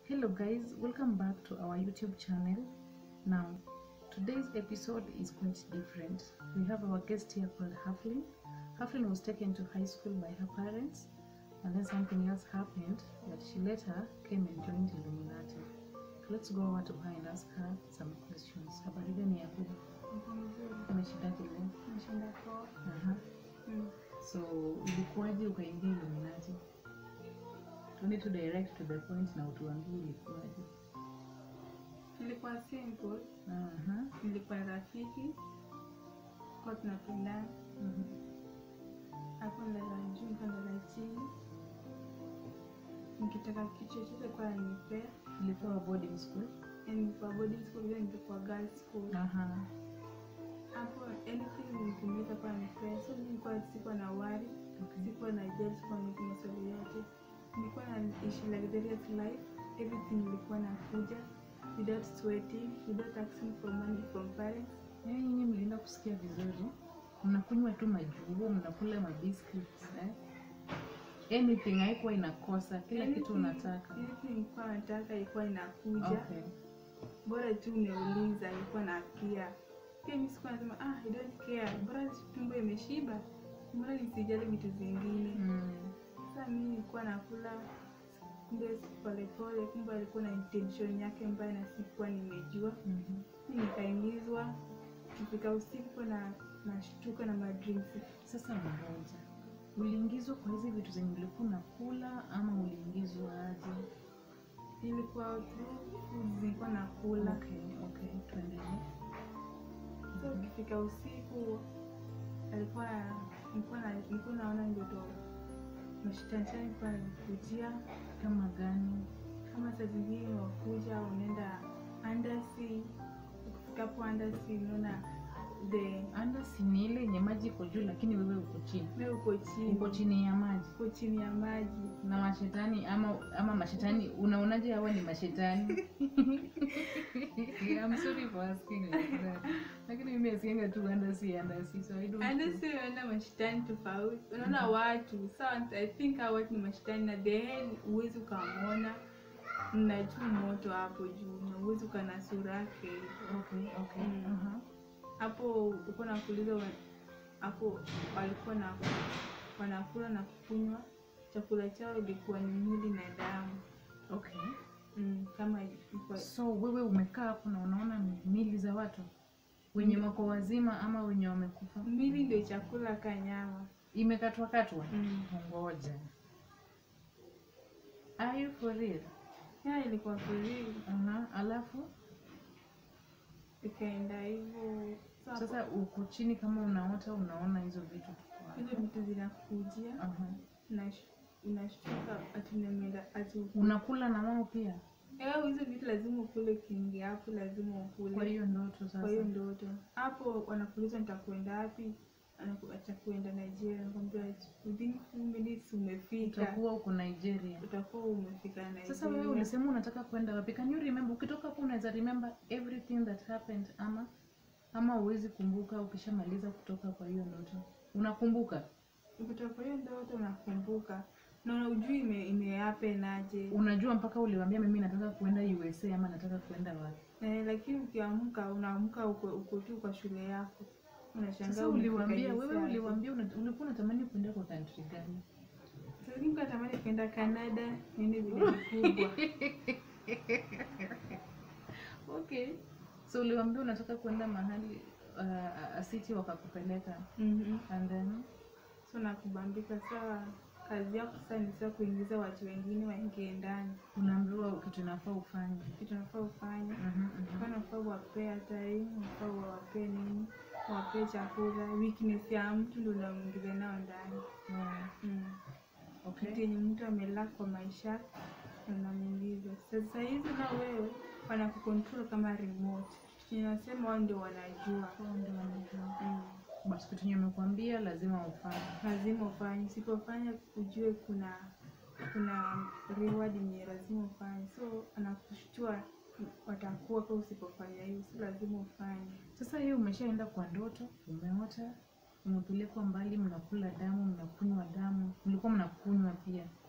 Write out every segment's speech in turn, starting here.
Hello guys, welcome back to our YouTube channel. Now, today's episode is quite different. We have our guest here called Haflin. Haflin was taken to high school by her parents and then something else happened that she later came and joined Illuminati. Let's go over to her and ask her some questions. Habari gani ya kuja? Umeshindaje leo? Nashinda poa. Aha. Mm. So, ilikuwaje ukaingia Illuminati? Tuende to direct to the point na utuambie ilikuwaje. Ilikuwa simple, Aha. nilikuwa na rafiki kwa tunapendana, Mhm. hapo ndala juu mpaka ndala chini, nikitaka kitu chochote kwa anipea, Ilikuwa boarding school. yani nilikuwa boarding school, vile nilikuwa girls school, Aha. hapo anything nikimleta kwa anipea, so mimi nilikuwa sikuwa na worry, Okay. sikuwa na judge kwa mtu maswali yote, nilikuwa na ishi luxurious life, everything ilikuwa nakuja without sweating, without asking for money from parents. Yaani nyinyi mlienda kusikia vizuri, mnakunywa tu majuo, mnakula mabiscuits eh? Anything haikuwa inakosa, kila kitu Anything- unataka. anything nilikuwa nataka ilikuwa inakuja Okay. bora tu umeuliza ilikuwa na kia pia mi sikuwa nasema ah, I don't care bora tumbo imeshiba bora nisijali vitu zingine Mm. sasa mi nilikuwa nakula kumbe polepole kumbe alikuwa na intention yake mbaya na sikuwa nimejua Mhm. mi nikaingizwa kifika usiku na nashtuka na madrinks Sasa mmoja, uliingizwa kwa hizi vitu zenye ulikuwa unakula ama uliingizwa aje? ilikuwa through food zilikuwa nakula Okay, okay, tuendelee. so ukifika usiku alikuwa nilikuwa na- nilikuwa naona ndoto mashitanshani nilikuwa nanikujia Kama gani? kama saa zingine wakuja unaenda andasi ukifikapo andasi unaona the Andasi ni ile yenye maji iko juu, lakini wewe uko chini, me uko chini uko chini ya maji uko chini ya maji na mashetani ama ama mashetani unaonaje hawa ni mashetani I'm sorry for asking like that lakini mimi asienga tu andasi andasi so I don't andasi unaenda mashitani tofauti unaona watu sawa i think hao watu ni mashitani na the hell huwezi ukamwona mna juu moto hapo juu na huwezi ukana sura yake hivyo okay okay Mm. aha hapo uko nakuuliza wa- hapo walikuwa na wanakula na kukunywa chakula chao ilikuwa ni mwili na damu okay mm, kama ilikuwa- so wewe umekaa hapo na unaona mili za watu wenye wako wazima ama wenye wamekufa mwili ndio chakula ka nyama imekatwa katwa mm. ngoja are you for real ya ilikuwa kweli aha alafu ikaenda hivyo So hapo, sasa uko chini kama unaota unaona hizo vitu tuko hapo. hizo vitu zinakujia Aha. unash- unashtuka ati unaenda ati uku- unakula na wao pia Eh, hizo vitu lazima ukule ukiingia hapo lazima ukule kwa hiyo ndoto sasa kwa hiyo ndoto hapo wanakuuliza nitakwenda wapi Anaku- atakwenda nigeria nakwambia within few minutes umefika utakuwa uko nigeria utakuwa umefika nigeria sasa wewe ulisema unataka kwenda wapi can you remember ukitoka hapo unaweza remember everything that happened ama ama uwezi kumbuka ukishamaliza kutoka kwa hiyo ndoto unakumbuka ukitoka kwa hiyo ndoto unakumbuka na ujui ime, imeapen aje unajua mpaka uliwambia mimi nataka kuenda usa ama nataka kuenda wapi eh, lakini ukiamka unaamka uko, uko tu kwa shule yako unashangaa sasa umefika uliwambia USA wewe aje. uliwambia una- ulikuwa unatamani kuenda kwa country gani Sasa mimi natamani kwenda canada niende vile vikubwa okay so uliwambia unataka kuenda mahali uh, city wakakupeleka mm and then so nakubambika sawa kazi yako sasa ni sasa kuingiza watu wengine waingie ndani unaambiwa kitu inafaa ufanye kitu nafaa ufanye Mhm, mhm. Kwa nafaa uwapee hata hii nafaa uwapee nini uwapee chakula weakness ya mtu ndo unamwingiza nao ndani Yeah. mm. Okay. kitu yenye mtu amelaa kwa maisha unamwingiza sasa hizi na wewe wanakukontrol kama remote inasema wao ndio wanajua Hao ndio wanajua. mm. But kitu yenye umekuambia lazima ufanye. lazima ufanye usipofanya ujue kuna kuna reward yenye lazima ufanye so anakushtua watakuwa kwa usipofanya hiyo si lazima ufanye Sasa hiyo umeshaenda kwa ndoto, umeota, umepelekwa mbali, mnakula damu, mnakunywa damu, mlikuwa mnakunywa pia.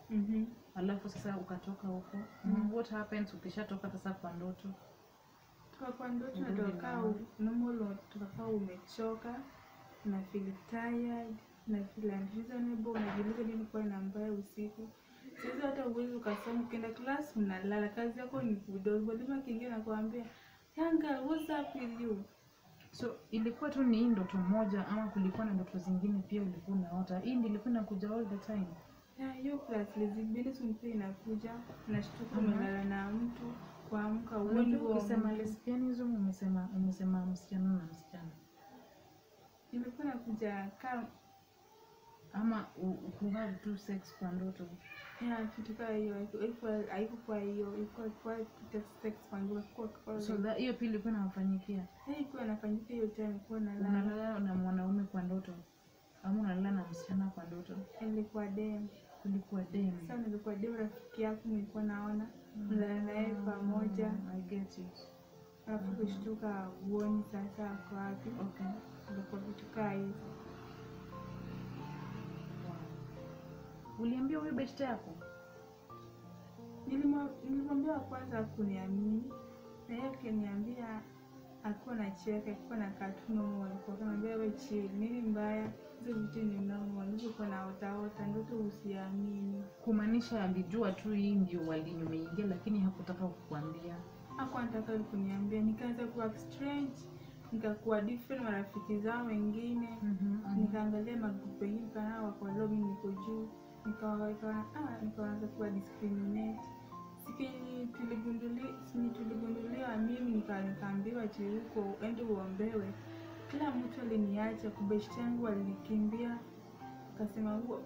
Mhm. alafu sasa ukatoka huko Mm. what happens ukishatoka sasa kwa ndoto Tukakuwa ndoto Urudi natoka normal. normal, tukakaa umechoka, una feel tired, una feel unreasonable, unajiuliza nini kwa ina mbaya usiku. Sasa hata uwezi ukasoma, ukienda class unalala, kazi yako ni kudozi. Mwalimu akiingia nakuambia, young girl, what's up with you? so ilikuwa tu ni hii ndoto moja ama kulikuwa na ndoto zingine pia ulikuwa unaota hii ndio ilikuwa inakuja all the time Ya, hiyo class lesbianism pia inakuja, unashtuka Mhm. umelala na mtu, kuamka uoni unajua huo ukisema mtu. lesbianism umesema umesema msichana na msichana Ilikuwa inakuja kama ama u- ku have two sex kwa ndoto ya kitu kaa hiyo, haiku- haikuwa- haikuwa hiyo, ilikuwa kwa sex kwangu, kwa kwa so that hiyo pia ilikuwa inawafanyikia haikuwa inafanyika hiyo time, kuwa nalala, unalala na mwanaume kwa ndoto ama unalala na msichana kwa ndoto ilikuwa dem. kulikuwa dem Sasa nilikuwa dem, rafiki yako nilikuwa naona mlala naye pamoja, Mm, I get it. alafu kushtuka uoni sasa ako wapi. Okay. Ilikuwa vitu kaa hizo. Wow. Uliambia huyo beshte yako? Nilimwa- Nilimwambia wa kwanza kuniamini na yeye akiniambia akuwa na cheka akuwa na katuno alikuwa kanaambia we chill, nini mbaya, hizo vitu ni normal, nilivyokuwa na otaota ndoto usiamini. Kumaanisha alijua tu hii ndio walini umeingia, lakini hakutaka kukuambia. Hakuwa anataka kuniambia, nikaanza kuwa strange, nikakuwa different marafiki zao wengine, nikaangalia magrupu wengine kanao wako low, mimi niko juu, nikawa nikawa- ah, nikaanza kuwa discriminate Siki- tuligunduli- sini tuligunduliwa mimi nika- nikaambiwa ati huko ende uombewe. Kila mtu aliniacha, kubeshti yangu walinikimbia, akasema huo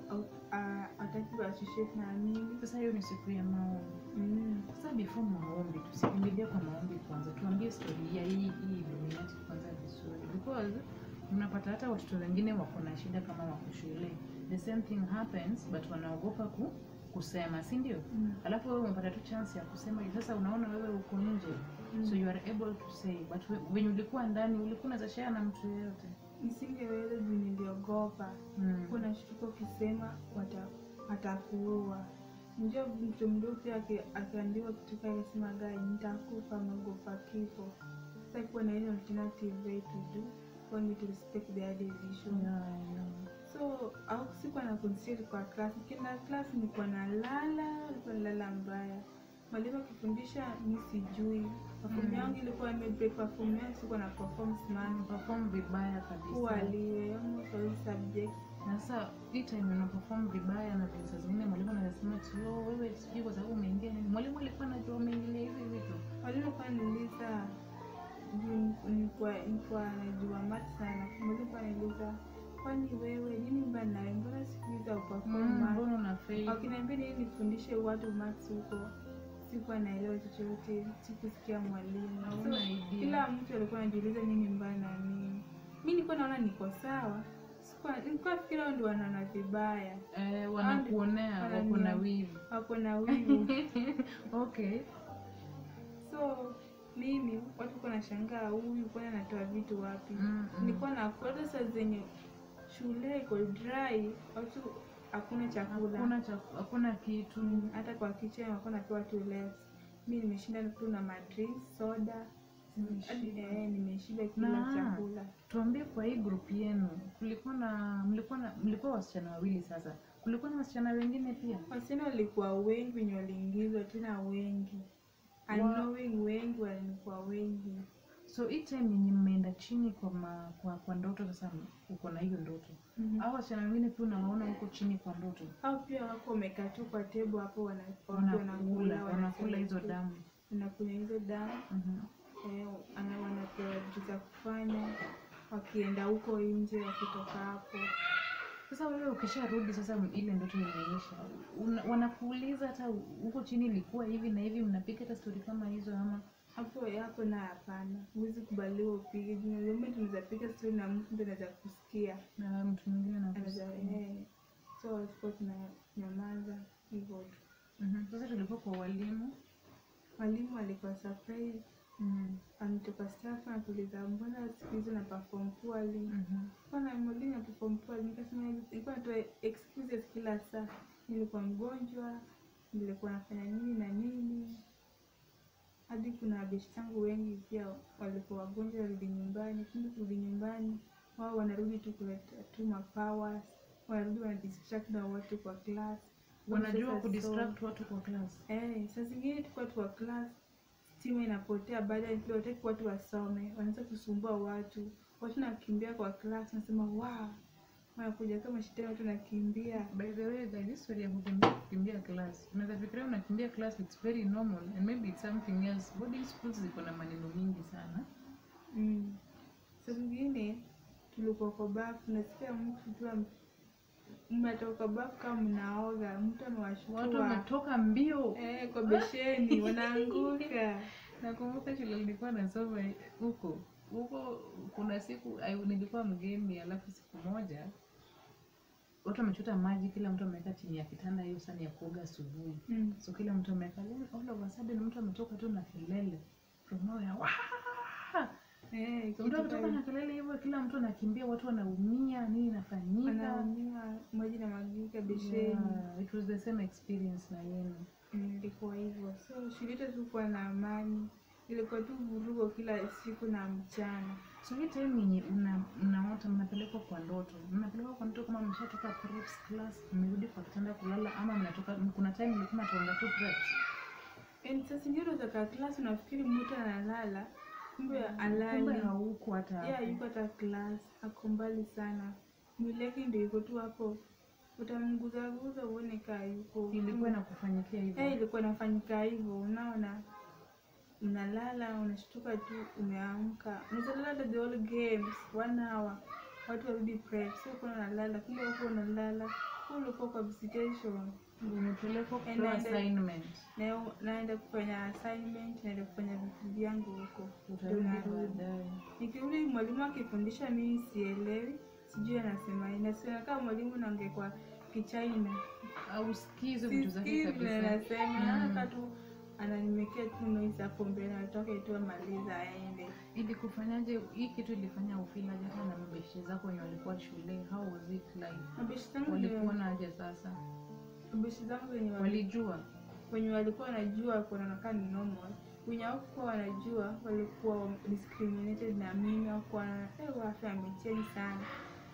ataki associate na mimi Sasa hiyo ni siku ya maombi. mm. Sasa before maombi, tusikimbilia kwa maombi kwanza, tuambie story ya hii hii Illuminati kwanza vizuri, because unapata hata watoto wengine wako na shida kama wako shule, the same thing happens but wanaogopa ku, kusema, si ndio? Mm. Alafu wewe umepata tu chance ya kusema, sasa unaona wewe uko nje Mm. so you are able to say, but we- wenye ulikuwa ndani ulikuwa unaweza share na mtu yeyote. Nisingeweza juu niliogopa. Mm. Kuna shtuko ukisema wata- watakuua. Njua mtu mdogo pia aki- akiambiwa kitu kile akasema gai nitakufa naogopa kifo. Sasa kuwa na ile alternative way to do for me to respect their decision. Yeah, yeah. So au sikuwa na consider kwa class. Kila class nilikuwa nalala, nilikuwa nalala mbaya. Mwalimu akifundisha mi sijui. Perform Mm. yangu ilikuwa imebreak perform yangu sikuwa na perform smart. Perform vibaya kabisa. Waliwe almost all subjects. Na sasa hii time una perform vibaya na vile saa zingine mwalimu anasema ati "Oh, wewe sijui kwa sababu umeingia nini. Mwalimu alikuwa anajua umeingilia hivi vitu. Mwalimu kwa niuliza juu nilikuwa nilikuwa najua math sana. Mwalimu kwa niuliza kwani wewe nini mbaya nawe, mbona siku hizi hauperform Mm, math? Mbona una fail? Wakiniambia nini nifundishe watu maths huko, sikuwa naelewa chochote, sikusikia mwalimu. Hauna So, idea. kila mtu alikuwa anajiuliza nini mbaya na mimi. Mi nilikuwa naona niko sawa, sikuwa nilikuwa fikira wao ndio wanaona vibaya, Eh, wanakuonea Wanani- wako na wivu. wako na wivu. Okay. so mimi watu walikuwa nashangaa huyu kwani anatoa vitu wapi? Mm, mm. Nilikuwa na hata saa zenye shule iko dry, watu hakuna chakula Hakuna cha hakuna kitu. Mm, hata kwa kitchen walikuwa napewa tu less. Mi nimeshinda tu na madrinks, soda hadi eh, nimeshiba kila Na- chakula. Tuambie kwa hii group yenu kulikuwa na mlikuwa na mlikuwa wasichana wawili sasa. Kulikuwa na wasichana wengine pia? Wasichana walikuwa wengi wenye waliingizwa tena wengi, Wa- unknowing wengi walikuwa wengi. So hii time yenye mmeenda chini kwa ma, kwa, kwa ndoto sasa uko na hiyo ndoto. Mhm. Hao wasichana wengine pia unawaona huko chini kwa ndoto. Au pia wako wamekaa tu kwa table hapo wana- watu Wanakula, wanakula hizo wanasema- damu. wanakunywa hizo damu Mhm. eh, ana- wanapewa vitu za kufanya wakienda huko nje, wakitoka hapo Sasa wewe ukisharudi sasa ile ndoto imeisha. Una- Wanakuuliza hata huko chini ilikuwa hivi na hivi mnapiga hata story kama hizo ama hapo hapo na hapana, huwezi kubaliwa upige juu the moment unaweza piga story na mtu ndio anaweza kusikia na mtu mwingine anaweza anakusikia. eh, so tulikuwa tunanyamaza hivyo tu. Mhm. Sasa tulikuwa kwa walimu. Mwalimu alikuwa surprise, Mhm. ametoka staff anatuliza mbona siku hizi na perform poorly Mhm. Bwana mwalimu na perform poorly, nikasema nilikuwa natoa excuses kila saa. nilikuwa mgonjwa nilikuwa nafanya nini na nini hadi kuna beshi zangu wengi pia walikuwa wagonjwa warudi nyumbani kumbe kurudi nyumbani wao wanarudi tu kuleta tu mapowers wanarudi wanadistract na watu kwa class wanajua Sasa kudistract watu kwa class Eh, saa zingine tukuwa tu kwa class, stima inapotea, baadaye pia wataki watu wasome, wanaanza kusumbua watu, watu nakimbia kwa class, nasema wow, wanakuja kama shetani, watu nakimbia. by the way the history ya kukimbia kukimbia class unaweza fikiria unakimbia class it's very normal and maybe it's something else boarding schools ziko na maneno mingi sana Mm. Saa zingine tulikuwa kwa bafu, nasikia mtu tu am- mnatoka bafu kama mnaoga, mtu watu amewashtua wametoka mbio eh, kwa besheni wanaanguka. nakumbuka shule nilikuwa nasoma huko huko kuna siku ai- nilikuwa mgeni alafu siku moja watu wamechota maji kila mtu ameweka chini ya kitanda hiyo sani ya kuoga asubuhi Mm. so kila mtu ameweka then all of a sudden mtu ametoka tu na kelele from nowhere Wah! Eh, mtu kitu ametoka kama- na kelele hivyo kila mtu anakimbia watu wanaumia nini inafanyika wanaumia, maji na magika besheni. yeah, it was the same experience na yenu Mm, ilikuwa hivyo so shule yetu tulikuwa na amani ilikuwa tu vurugo kila siku na mchana so hii time yenye una- mnaota mnapelekwa kwa ndoto mnapelekwa kwa ndoto kama mshatoka preps class mmerudi kwa kitanda kulala ama mnatoka kuna time mlikuwa mnatoanga tu preps yani saa zingine unatoka class unafikiri mtu analala kumbe kumbe alali hauku hata ya hapo. yuko hata class ako mbali sana mwili yake ndio iko tu hapo utamguzaguza uone kaa yuko ilikuwa inakufanyikia hivyo Eh, ilikuwa inafanyika hivyo unaona unalala unashtuka tu umeamka unaweza lala hata the whole games one hour watu warudi prep so kuna unalala kumbe wako unalala Wewe ulikuwa kwa visitation umepelekwa Eh, kupewa naenda- assignment na naenda kufanya assignment naenda kufanya vitu vyangu huko Ndio utarudi narudi. baadaye nikirudi mwalimu akifundisha mimi sielewi sijui anasema nini nasema kama mwalimu naongea kwa kichaina au sikizo vitu zake Sisikii vile kabisa anasema Mm. hata tu ananimekea tu noise hapo mbele atoke tu amaliza aende ili kufanyaje hii kitu ilifanya ufilaje hata na mabeshte zako wenye walikuwa shule how was it like mabeshi zangu walikuwa wenye- naje sasa mabeshi zangu wenye wali- walijua wenye walikuwa wanajua kunaonekana ni normal wenye hawakuwa wanajua walikuwa discriminated na mimi wakuwa watu amecheni sana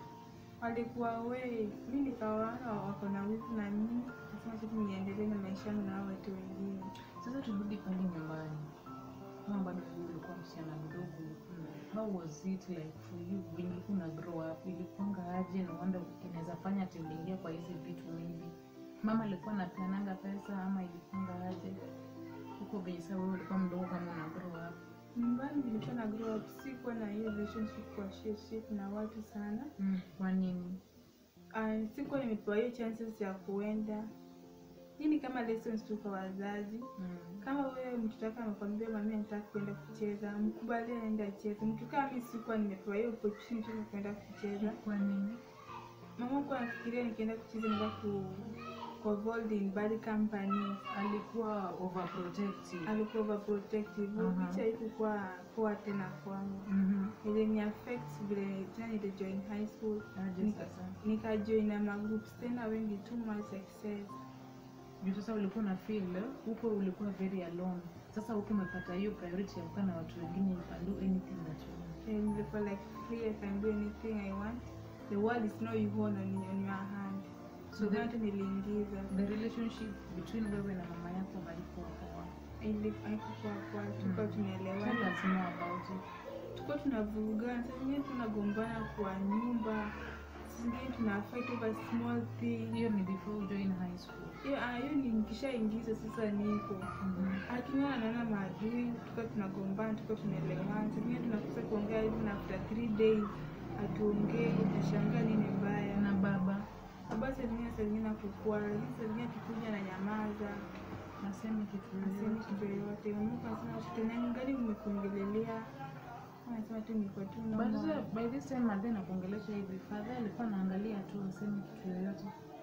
walikuwa we mi nikawaona wako na wivu na mimi nasema tu niendelee na maisha yangu na hao watu wengine sasa turudi pale nyumbani kama bado wewe ulikuwa msichana mdogo ulikuwa how was it like for you when ulikuwa una grow up ilikuwanga aje na wanda inaweza fanya tuingia kwa hizi vitu maybe mama alikuwa anapeananga pesa ama ilikuwanga aje huko venye sasa wewe ulikuwa mdogo kama una grow up nyumbani nilikuwa na grow up sikuwa na hiyo relationship kwa share share na watu sana mm. kwa nini uh, sikuwa nimepewa hiyo chances ya kuenda hii ni kama lessons tu kwa wazazi mm. kama wewe mtoto wako amekwambia mami anataka kwenda kucheza mkubali aende acheze mtu kama mi sikuwa nimepewa hiyo opportunity ya kwenda kucheza kwa nini mama kuwa anafikiria nikienda kucheza naenda ku ku involved in bad companies alikuwa overprotective alikuwa overprotective Aha. which haikukuwa poa tena kwangu Mhm. ilini affect vile tena nilijoin high school aje Nika- sasa nikajoin na magroups tena wengi too much excess juu sasa ulikuwa na feel huko ulikuwa very alone sasa huko umepata hiyo priority ya kukaa na watu wengine you can do anything that you want and nilikuwa like free I can do anything I want the world is not you hold on, on your hand So so the- that niliingiza the relationship between wewe na mama yako haikuwa poa Ili- haikukuwa poa tulikuwa Mm. tunaelewana tell us more about it tulikuwa tunavurugana saa zingine tunagombana kwa nyumba saa zingine tuna fight over small thing hiyo ni before you join high school hiyo ah, hiyo ni nikishaingiza sasa niko Mhm. akiwa anaona maadui tulikuwa tunagombana tulikuwa tunaelewana saa zingine tunakosa kuongea hivi na after three days hatuongei nashangaa nini mbaya na baba baba saa zingine saa zingine akukua lakini saa zingine akikuja na nyamaza naseme kitu asemi yoyote. kitu yoyote mungu anasema tutenangali mmekuongelelea anasema tu niko tu But normal. sasa, by this time madhe nakuongelesha hivi father alikuwa anaangalia tu aseme kitu yoyote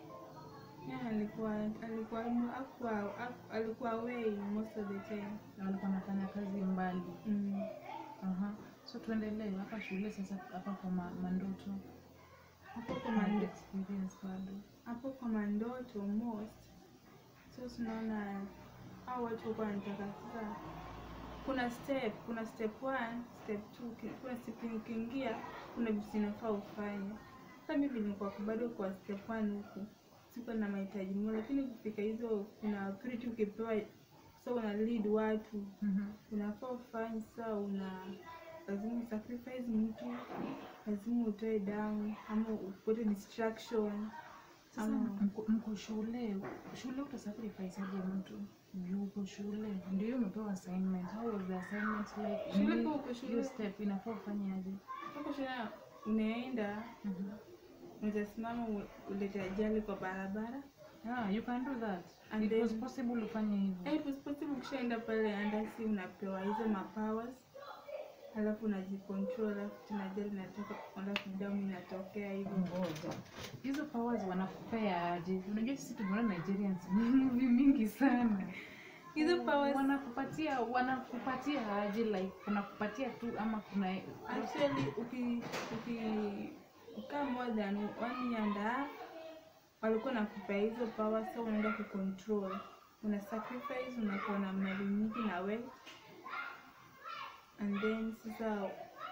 Yeah, alikuwa alikuwa hakuwa haku- alikuwa away most of the time na walikuwa anafanya kazi mbali mm. Aha. so tuendelee hapa shule sasa hapa kwa ma, mandoto hapo kwa Mind mande experience bado hapo kwa mandoto most so tunaona au watu walikuwa wanataka sasa kuna step kuna step one step two ki- kuna step yenye ukiingia kuna vitu zinafaa ufanye sasa mimi nilikuwa bado kwa step one huku sikuwa na mahitaji mengi lakini kufika hizo kuna authority ukipewa so una lead watu Mhm. unafaa ufanye sasa una lazima usacrifice mtu lazima utoe damu ama upate distraction Sasa ama mko- mko shule shule utasacrifice aje mtu juu uko shule ndio umepewa assignment how was the assignment like Shule Nini- kwa uko shule. hiyo step inafaa ufanye aje huko shule unaenda Mhm. utasimama u- ulete ajali kwa barabara yeah you can do that And it was then- possible ufanye hivyo Eh, it was possible ukishaenda pale andasi unapewa hizo mapowers alafu unajicontrol alafu tena ajali inatoka alafu damu inatokea hivyo ngoja hizo powers wanakupea aje unajua sisi tumeona nigerians movie mingi sana hizo powers wanakupatia wanakupatia aje like wanakupatia tu ama kuna actually uki uki ukaa more than one year and a half walikuwa nakupea hizo power so unaenda kucontrol una sacrifice unakuwa na mali nyingi na wealth and then sasa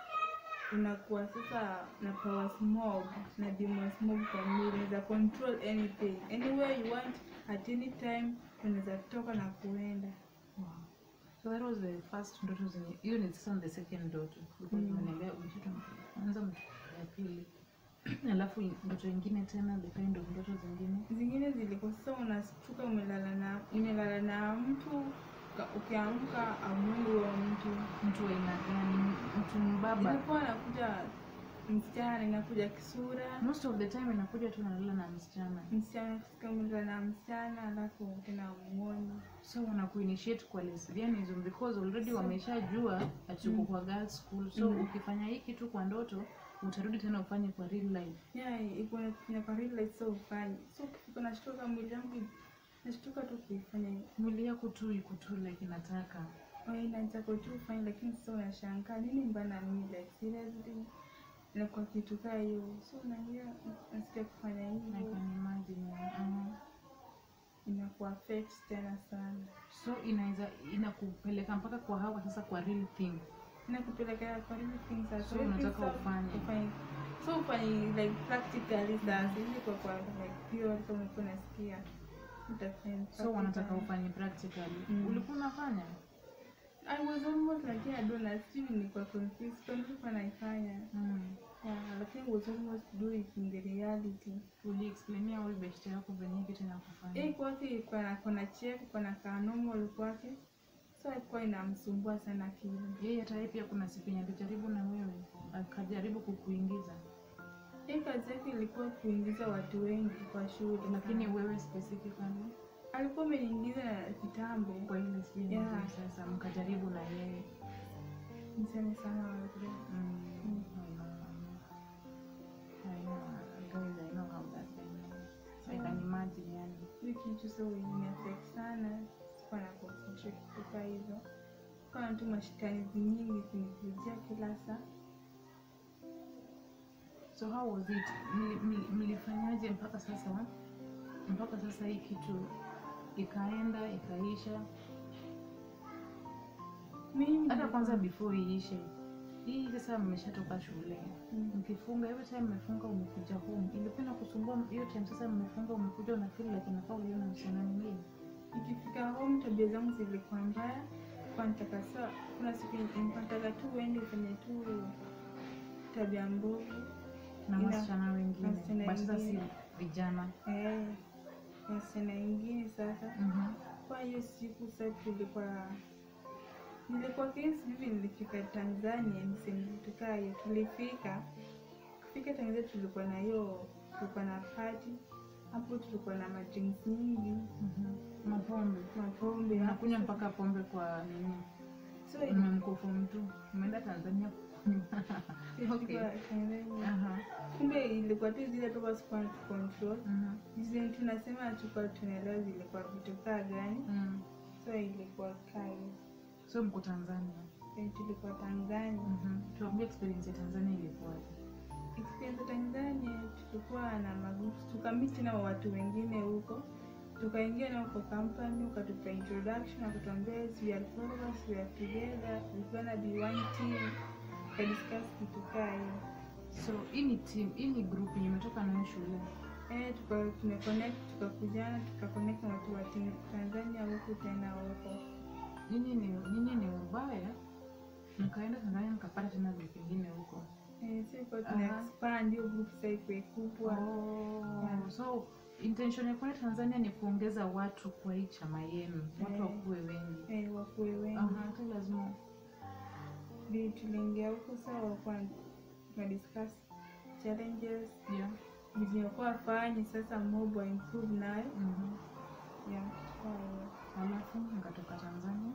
unakuwa sasa na powers mob na demons mob kwa mwili unaweza control anything anywhere you want at any time unaweza toka na kuenda Wow. So that was the first ndoto zenye hiyo ni sasa the second ndoto because Mm. umeniambia mtoto kwanza mtoto ya pili alafu ndoto ingine tena the kind of ndoto zingine zingine zilikuwa sasa unastuka umelala na umelala na mtu uka- ukiamka amwili huyo mtu mtu wa aina gani mtu mbaba ilikuwa anakuja msichana inakuja kisura most of the time inakuja tu nalala na msichana msichana fika umelala na msichana alafu tena umuoni so wanakuinitiate kwa lesbianism because already So- wameshajua ati uko Mm. kwa girls school so Mm. ukifanya hii kitu kwa ndoto utarudi tena ufanye kwa real life yeah iko na kwa real life so ufanye so ukifika nashtuka mwili yangu nashtuka tu kuifanya hiyo mwili yako tu iko tu like inataka inataka tu ufanye lakini sasa unashangaa nini mbana mimi like seriously na kwa kitu kaa hiyo so unaingia nasikia kufanya I hivyo can imagine uh inakuwa affect tena sana so inaweza inakupeleka mpaka kwa hawa sasa kwa real thing inakupelekea kwa hizi things za So kwa hizi unataka things za- ufanye. ufanye so ufanye like practically sasa hizi kwa kwa like theory kama ulikuwa unasikia utafanya so wanataka practically. ufanye practically Mm. ulikuwa unafanya I was almost lakini I don't know still nilikuwa confused kwa nilikuwa naifanya mm. yeah lakini I was almost do it in the reality uliexplainia huyu beshte yako venye kitu inakufanya hii kwake ilikuwa na kona check kona ka normal kwake so ilikuwa inamsumbua sana akili yeye hata yeye pia kuna siku yenye alijaribu na wewe akajaribu kukuingiza hii kazi yake ilikuwa kuingiza watu wengi kwa shule lakini wewe specifically alikuwa ameniingiza na kitambo kwa ile sijui Yeah. yeah. sasa mkajaribu na yeye niseme sana wale. mm. Mm. I know. I know. Guys, I know how that thing is. I can imagine yani hii kitu so imeaffect sana sikuwa na concentrate kutoka hizo kana tu mashikanizi nyingi kunikujia kila saa so how was it Mli- mli- mlifanyaje mpaka sasa mpaka sasa hii kitu ikaenda ikaisha mimi hata kwanza before iishe hii sasa mmeshatoka shule Mm. mkifunga every time mmefunga umekuja home ilikuwa inakusumbua hiyo time sasa mmefunga umekuja una feel like inafaa uliona msichana mwingine nikifika home tabia zangu zilikuwa mbaya kwa nitaka saa kuna siku nataka tu uende ufanye tu tabia mbovu na Ina- wasichana wengine wasichana but sasa si wengine. vijana eh wasichana wengine sasa Mhm. kwa hiyo siku sasa tulikuwa nilikuwa kesi hivi nilifika tanzania nisemtukaa hiyo tulifika kufika tanzania tulikuwa na hiyo tulikuwa na party hapo tulikuwa na madrinks nyingi Mhm. mapombe mapombe hapo unakunywa mpaka pombe kwa nini so umemkofu mtu umeenda tanzania kunywa. okay. ilikuwa Tanzania. Aha. kumbe ilikuwa tu zile toka sikuwa control Mhm. zile tunasema tukuwa tunaelewa zilikuwa vitu kaa gani Mm. so ilikuwa kaa hiyo. so mko tanzania Eh, tulikuwa tanzania Mhm. tuambie experience ya tanzania ilikuwaje experience ya Tanzania tulikuwa na magroups, tukamiti na watu wengine huko, tukaingia nao kwa company, ukatupa introduction, wakatuambia yes, we are four of us, we are together, we gonna be one team, tukadiscuss kitu kaa hiyo. So hii ni team, hii ni group yenye imetoka nayo shule. Eh, tuka tumeconnect tukakujana tukaconnect na watu wa team Tanzania huku tena huko. Nyinyi ni nyinyi ni ubaya, mkaenda Tanzania mkapata tena group ingine huko. Eh, sisi kwa tuna Aha. expand hiyo group sasa ikuwe kubwa. Oh, so intention ya kwenda Tanzania ni kuongeza watu kwa hii chama yenu, watu Eh. wakuwe wengi. Eh, wakuwe wengi. Aha, tu lazima Ndio tuliingia huko sawa kwa tuna discuss challenges yeah. zilizokuwa wafanye sasa mob wa improve nayo. Mhm. Yeah, kwa hiyo. Halafu mkatoka Tanzania.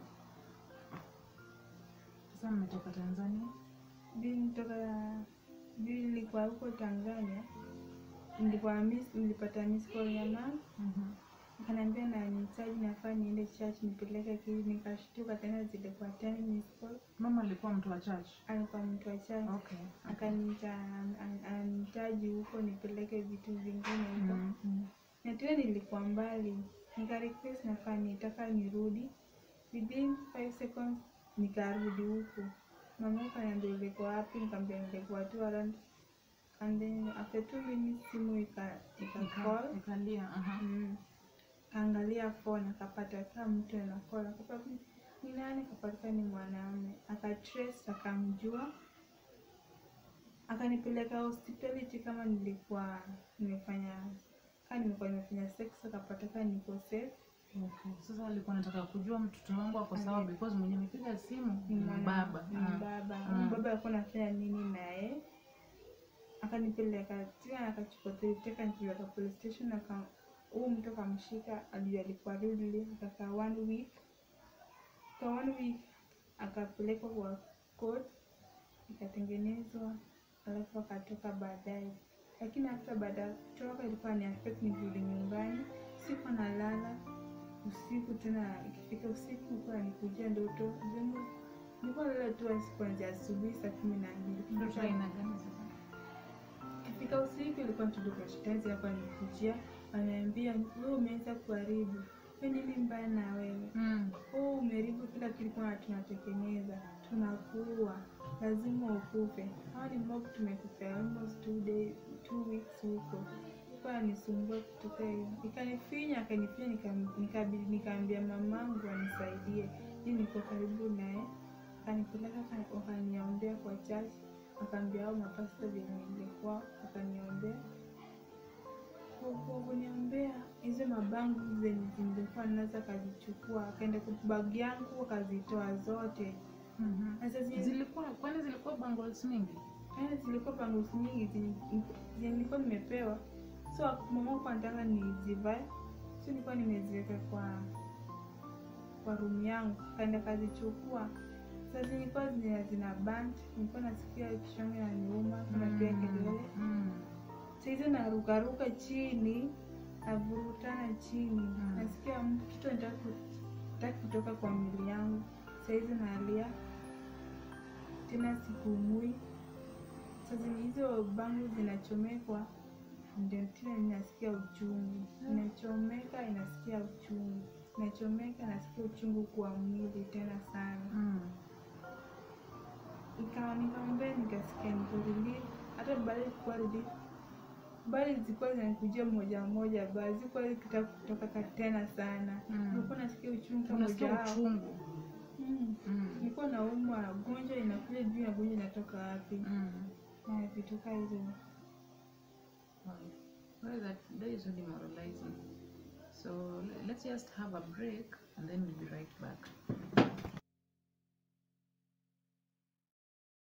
Sasa mmetoka Tanzania. Bi nitoka bi nilikuwa huko Tanzania. Nilikuwa miss nilipata miss call ya mama Mhm. akaniambia na nihitaji nafaa niende church nipeleke kili, nikashtuka tena zilikuwa ten miss call. Mama alikuwa mtu wa church. Alikuwa mtu wa church Okay. akaniita an- anihitaji huko nipeleke vitu vingine huko Mhm. Mhm. na tena nilikuwa mbali, nika request nafaa nitaka nirudi, within 5 seconds nikarudi huku. Mama akaniambia ulikuwa wapi? Nikamwambia nilikuwa tu around and then after two minutes simu ika ika Ika- call Ikalia. Aha. mm. Kaangalia phone akapata kama mtu ana call akapata ni nani, akapata ni mwanaume, akatrace akamjua, akanipeleka hospitality kama nilikuwa nimefanya kama nimekuwa nimefanya sex, akapata kama niko safe Okay. Sasa alikuwa anataka kujua mtoto wangu ako sawa Okay. because mwenye amepiga simu ni ni mwana- baba. ni Ah. baba Ah. baba alikuwa anafanya nini naye akanipeleka tena akachukua tuliteka nipeleka police station aka huu mtu akamshika ajua alikuwa rudely akakaa one week kwa one week akapelekwa kwa court ikatengenezwa alafu akatoka baadaye lakini hata baada ya kutoka ilikuwa ni affect nirudi nyumbani siku nalala usiku tena ikifika usiku ilikuwa nikujia ndoto Zenu- nilikuwa nalala tu hadi kuanzia asubuhi saa kumi na mbili Ndoto aina gani sasa? ikifika usiku ilikuwa mtoto shetani hapa nikujia ananiambia wewe umeanza kuharibu we nini mbaya na wewe Mm. wewe umeharibu kila kitu kwa tunatekeleza tunakuua lazima ukufe hawa ni mob tumekupea almost two day two weeks huko kwa nisumbua kutoka hiyo ikanifinya akanifinya nikam- nikabidi nikaambia mamangu anisaidie hii niko karibu naye akanipeleka aka- wakaniombea kwa church akaambia hao mapasta vyenye nilikuwa wakaniombea Kwa- kwa kuniombea hizo mabangu zenye nilikuwa nazo akazichukua akaenda kwa bag yangu akazitoa zote Mhm. na sasa zi- Zilikuwa kwani zilikuwa bangles mingi? Eh, zilikuwa bangles nyingi zenye zenye nilikuwa nimepewa so mama kwa nataka nizivae so nilikuwa nimeziweka kwa kwa room yangu kaenda kazichukua sasa zilikuwa zina zina band nilikuwa nasikia kichwa na niuma kuna pia kelele Mm. saizi narukaruka chini navurutana chini Mm. nasikia m- kitu nataka kutoka kwa mwili yangu saizi nalia tena sipumui sasa hizo bangu zinachomekwa ndio tena ninasikia uchungu inachomeka inasikia uchungu inachomeka inasikia uchungu kwa mwili tena sana Mm. ikawa nikaombea nikasikia niko relief hata baada ya kuwa relief bali zilikuwa zinanikujia moja moja bali zilikuwa zikitaka kutoka ka- tena sana Mm. nilikuwa nasikia uchungu kama moja Unasikia wao uchungu. Mm. Mm. nilikuwa naumwa gonjwa inakuja juu ya gonjwa inatoka wapi Mm. na vitu kaa hizo Wow. Well, that, that is so demoralizing. So le- let's just have a break and then we'll be right back.